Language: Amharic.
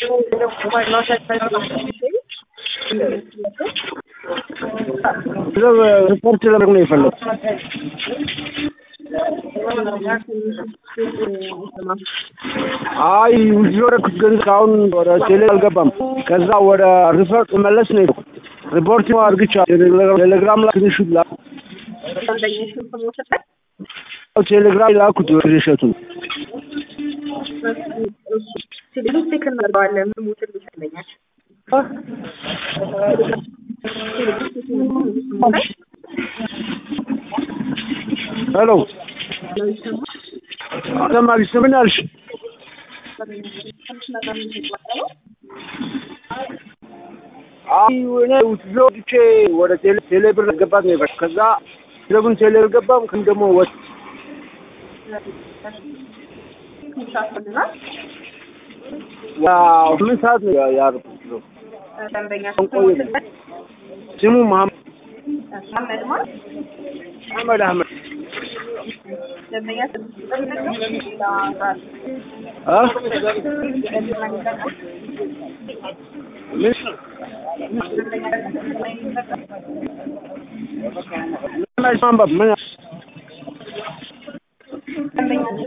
ሪፖርት ለማድረግ ነው የፈለጉት። አይ ውጭ ወረኩት ገንዘብ እስካሁን ወደ ቴሌ አልገባም። ከዛ ወደ ሪፈር መለስ ነው የሄድኩት። ሪፖርት አድርግቻ ቴሌግራም ላይ ትንሹ ላ ቴሌግራም ላኩት እሸቱን ቴሌቪዥን እናደርገዋለን ሙትን ይመስለኛል። ሄሎ ተማሪ ስምን አልሽ? አይ እኔ ውትዞ ወጥቼ ወደ ቴሌ ቴሌ ብር ገባት ነው የፈለኩት። ከዛ ለምን ቴሌ ገባም ከም ደግሞ ወጥ ያው ምን ሰዓት ነው ያደረኩት? ደንበኛ ስሙ መሐመድ መሐመድ ማለት አህመድ አህመድ ደንበኛ አ ምን ምን አይሰማም ምን